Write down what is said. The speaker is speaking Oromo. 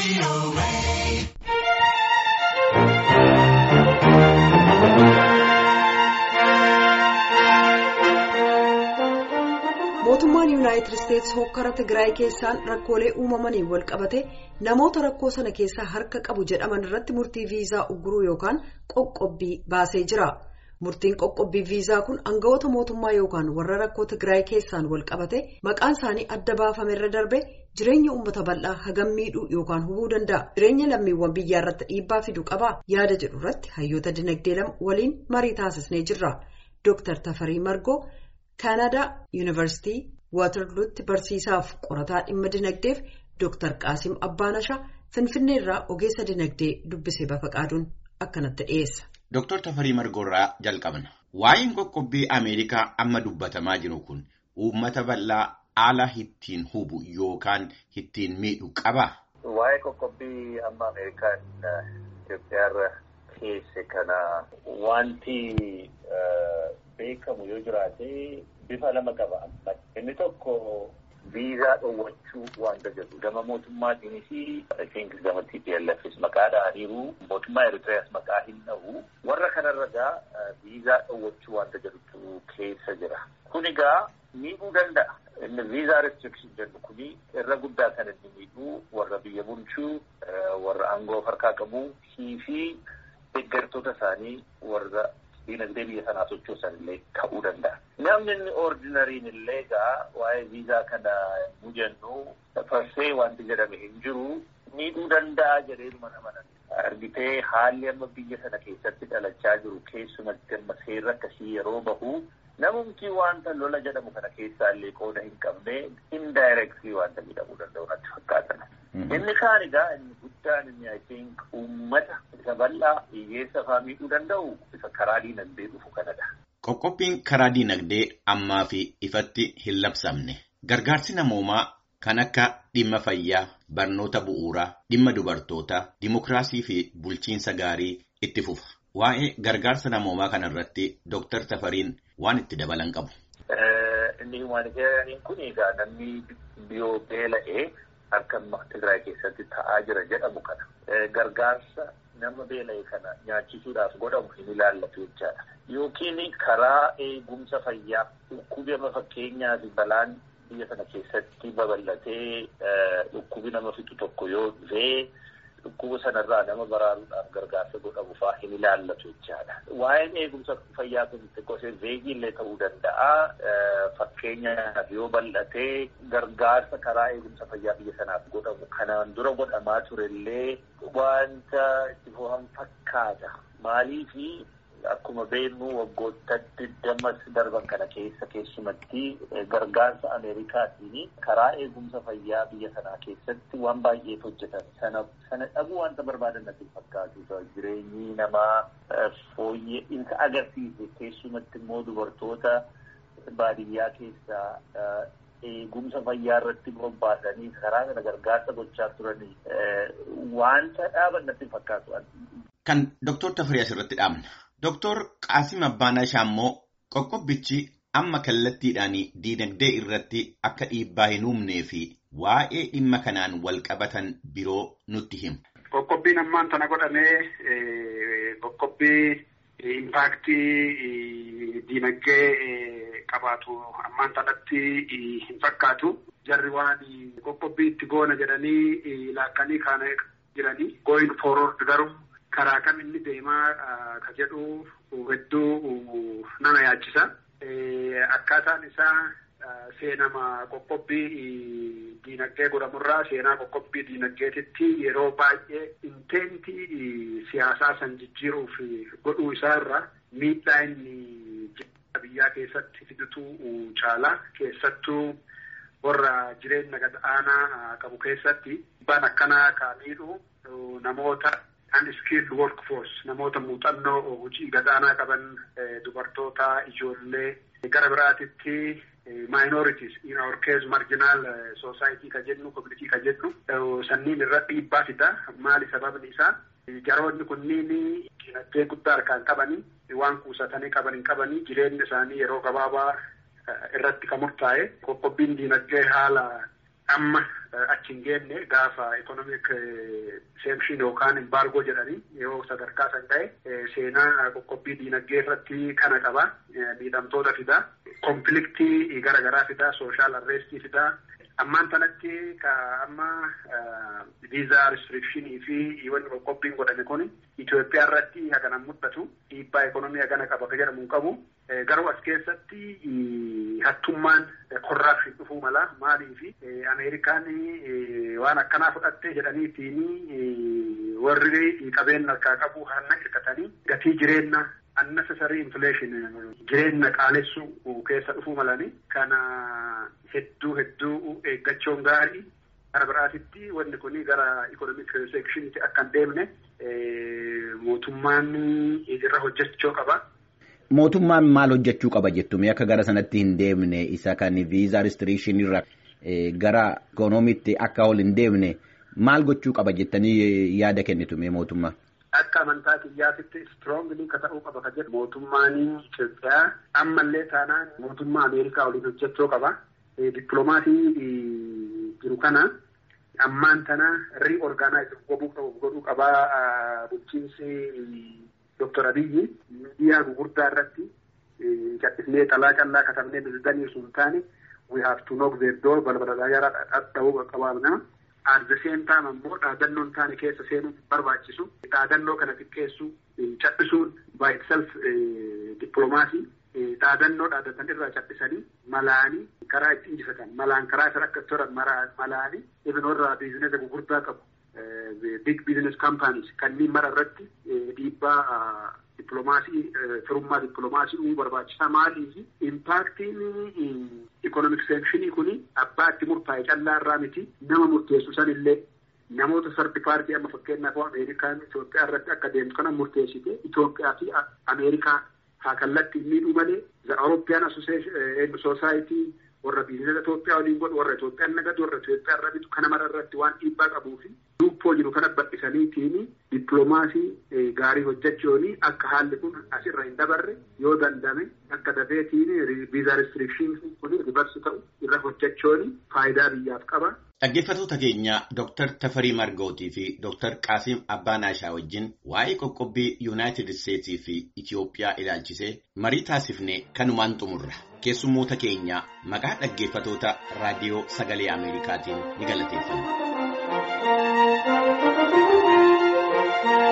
mootummaan yuunaayitid isteetsi hokkara tigraay keessaan rakkoolee uumamaniin wal qabate namoota rakkoo sana keessaa harka qabu jedhaman irratti murtii viizaa ugguruu yookaan qoqqobbii baasee jira murtiin qoqqobbii viizaa kun aangawoota mootummaa yookaan warra rakkoo tigraay keessaan wal qabate maqaan isaanii adda baafame irra darbe jireenya uummata bal'aa hagam miidhuu yookaan hubuu danda'a jireenya lammiiwwan biyyaa irratti dhiibbaa fiduu qabaa yaada jedhu irratti hayyoota dinagdee lama waliin marii taasisnee jirra dooktar tafarii margoo. kaanadaa yuunivarsiitii waatarluutti barsiisaaf qorataa dhimma dinagdeef dooktar qaasim abbaanashaa finfinnee irraa ogeessa dinagdee dubbisee bafaqaaduun akkanatti dhiyeessa. Dooktar Tafarii Margoorraa jalqabna. Waa'een qoqqobbii Ameerikaa amma dubbatamaa jiru kun uummata bal'aa haala ittiin hubu yookaan ittiin miidhu qabaa? Waa'ee qoqqobbii amma Ameerikaan Itoophiyaarra keesse kana wanti beekamu yoo jiraate bifa lama qaba. Inni tokko viizaa dhoowwachuu wanta jedhu gama mootummaatiinis isheenkis gama TPLFs maqaa dhahaniiru mootummaa Eritreyaas maqaa hin dhahu warra kanarra egaa viizaa dhoowwachuu wanta jedhutu keessa jira. Kun egaa miidhuu danda'a. Inni viizaa restriction jedhu kuni irra guddaa kan inni miidhuu warra biyya bulchuu warra aangoo harkaa qabu fi deeggartoota isaanii warra diinagdee biyya sanaa sochoosan illee ta'uu danda'a. Namni inni ordinariin illee egaa waa'ee viizaa kana nu jennu farsee wanti jedhame hin jiru miidhuu danda'a jedheeduma amanan. Argitee haalli amma biyya sana keessatti dhalachaa jiru keessumatti amma seerri akkasii yeroo bahu namumti wanta lola jedhamu kana keessaa illee qooda hin qabne indirectly wanta miidhamuu danda'u natti fakkaatan. Inni kaan egaa inni guddaan inni I think uummata isa bal'aa hiyyeessa fa'aa miidhuu danda'u isa karaa diinagdee dhufu kanadha. Qoqqobbiin karaa diinagdee ammaa fi ifatti hin labsamne. Gargaarsi namoomaa kan akka dhimma fayyaa, barnoota bu'uuraa, dhimma dubartootaa, dimokiraasii fi bulchiinsa gaarii itti fufa. Waa'ee gargaarsa namoomaa kanarratti Dooktar Tafariin waan itti dabalan qabu. Inni humanitaariyaaniin kun egaa namni biyoo beela'ee akka Tigraay keessatti ta'aa jira jedhamu kana. Gargaarsa nama beela'e kana nyaachisuudhaaf godhamu hin ilaallatu jechaadha. Yookiin karaa eegumsa fayyaa dhukkubi amma fakkeenyaaf balaan biyya sana keessatti babal'atee dhukkubi nama fixu tokko yoo dhufee dhukkuba sanarraa nama baraaruudhaaf gargaarsa godhamu fa'aa hin ilaallatu jechaadha. Waa'een eegumsa fayyaa kun gosa veegiillee ta'uu danda'a. Fakkeenyaaf yoo bal'atee gargaarsa karaa eegumsa fayyaa biyya sanaaf godhamu kanaan dura godhamaa turellee wanta itti fufan fakkaata. Maaliifi akkuma beeknu waggoota digdamas darban kana keessa keessumatti gargaarsa Ameerikaatiin karaa eegumsa fayyaa biyya sanaa keessatti waan baay'eetu hojjetan. Sana sana dhabuu wanta barbaadan natti fakkaatu. Jireenyi namaa fooyya'insa agarsiise keessumatti immoo dubartoota baadiyyaa keessaa eegumsa fayyaa irratti bobbaasanii karaa kana gargaarsa gochaa turanii wanta dhaaban natti fakkaatu. Kan Dooktor Tafarii asirratti dhaabna. Dooktor Qaasim Abbaanashaa immoo qoqqobbichi amma kallattiidhaan diinagdee irratti akka dhiibbaa hin uumnee fi waa'ee dhimma kanaan wal qabatan biroo nutti himu. Qoqqobbiin ammaan tana godhamee qoqqobbii impaaktii diinagdee qabaatu ammaan tanatti hin fakkaatu. Jarri waan qoqqobbii itti goona jedhanii laakkanii kaana jiranii going forward garuu karaa kam inni deemaa ka jedhu hedduu nama yaachisa. Akkaataan isaa seenama qoqqobbii diinagdee godhamurraa seenaa qoqqobbii diinagdeetitti yeroo baay'ee inteentii siyaasaa san jijjiiruuf godhuu isaarra miidhaa inni biyyaa keessatti fidutu caala keessattuu warra jireenya gad aanaa qabu keessatti dhiibbaan akkanaa ka miidhu namoota unskilled workforce namoota muuxannoo hojii gad aanaa qaban dubartoota ijoollee gara biraatitti minorities in our case marginal society ka jennu community ka jennu sanniin irra dhiibbaa fida maali sababni isaa jaroonni kunniin dinagdee guddaa harkaan qabanii waan kuusatanii qaban hin qabanii jireenya isaanii yeroo gabaabaa irratti kan murtaa'e qoqqobbiin dinagdee haala amma achi hin geenne gaafa ikonomik seekshin yookaan imbaargoo jedhanii yoo sadarkaa san ga'e seenaa qoqqobbii diinagdee irratti kana qaba miidhamtoota fidaa konfliktii garaagaraa fidaa sooshaal arreestii fidaa ammaan tanatti ka amma viizaa restrikshini fi wanni qoqqobbiin godhame kun Itoophiyaa irratti hagana mul'atu dhiibbaa ekonomii hagana qaba ka jedhamu hin qabu garuu as keessatti hattummaan korraapshin dhufuu mala maaliifi Ameerikaan waan akkanaa fudhatte jedhaniitiin warri qabeenya harkaa qabu hanna hirkatanii gatii jireenya unnecessary inflation jireenya qaalessuu keessa dhufuu malani kana hedduu hedduu eeggachuun gaarii gara biraatitti wanni kun gara ikonomik seekshinitti akka hin deemne mootummaan irra hojjechuu qaba. Mootummaan maal hojjechuu qaba jettume akka gara sanatti hin deemne isa kan viizaa restriction irra gara ikoonomiitti akka ol hin deemne maal gochuu qaba jettanii yaada kennitume mootummaa. Akka amantaa kiyyaatitti strongly ka ta'uu qaba ka jedhu mootummaan Itoophiyaa ammallee taanaan mootummaa Ameerikaa waliin hojjechuu qaba. Dippiloomaasii jiru kana ammaan tana riiorgaanaayiz godhuu qabaa bulchiinsi Dr. Abiyyi miidiyaa gugurdaa irratti callisnee xalaa callaa katabnee bilbilanii sun taane we have to knock their door balbala daayaraa dhadha'uu qabaa nama. At the same time ammoo dhaadannoon taane keessa seenuu barbaachisu. Dhaadannoo kana xiqqeessuu callisuun by itself dippiloomaasii. Dhaadannoo dhaadatan irraa callisanii malaanii karaa itti injifatan malaan karaa isa akka toran malaanii ibinoorraa biizinesa gugurdaa qabu. Big business companies kanneen mara irratti dhiibbaa dippiloomaasii firummaa dippiloomaasii uumuu barbaachisaa maaliif impaaktiin ikonomik seekshinii kun abbaa itti murtaa'e callaa irraa miti nama murteessu sanillee namoota sardi paartii amma fakkeenyaaf Ameerikaan Itoophiyaa irratti akka deemtu kana murteessite Itoophiyaa fi Ameerikaa haa kallattiin miidhuu malee the European Association Society warra biizinesa Itoophiyaa waliin godhu warra Itoophiyaan nagadu warra Itoophiyaa irra bitu kana mara irratti waan dhiibbaa qabuu fi lubboo jiru kana bal'isaniitiin dippiloomaasii gaarii hojjechuun akka haalli kun asirra hin dabarre yoo dandame akka dafeetiin viizaa restrikshiniin kun ribarsi ta'u irra hojjechuun faayidaa biyyaaf qaba. Dhaggeeffattoota keenya Dr. Tafarii Margootii fi Dr. Qaasim Abbaanaashaa wajjin waa'ee qoqqobbii Yuunaayitid Isteetsii fi Itiyoophiyaa ilaalchisee marii taasifne kanumaan xumurra. Keessummoota keenya maqaa dhaggeeffattoota raadiyoo sagalee Ameerikaatiin ni galateeffanna.